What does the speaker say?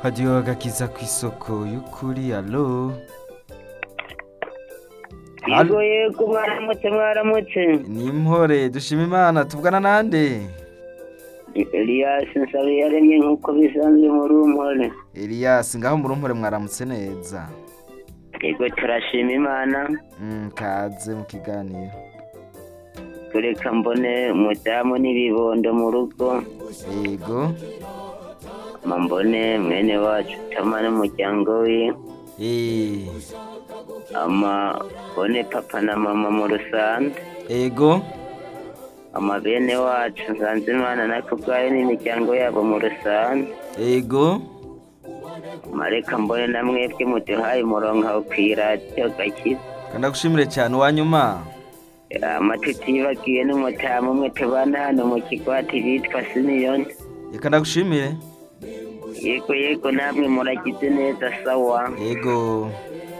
hadiyo gakiza ku isoko y'ukuri alo yego yego mwaramutse mwaramutse ni impore dushima imana tuvugana nande eliyasi nsaba yaremye nk'uko bisanzwe muri umore Elias ngaho muri umpore mwaramutse neza yego turashima imana Mm, kaze mu kiganiro tureka mbone umudamu n'ibibondo mu rugo yego ma mbone mwene wacu tama n'umuryango we Eh, ama mbone papa na mama mu rusange yego ama bene wacu nsanzimana nakubwayo n'imiryango yabo mu rusange yego mareka mbone na mwebwe muduhaye umurongo aho ku iradiyo gakiza kanagushimire cyane uwanyuma amata utibagiwe n'umutamu umwe tubana hano mu kigwati bitwa simiyoni reka ndagushimire yego yego namwe muragize neza sawa yego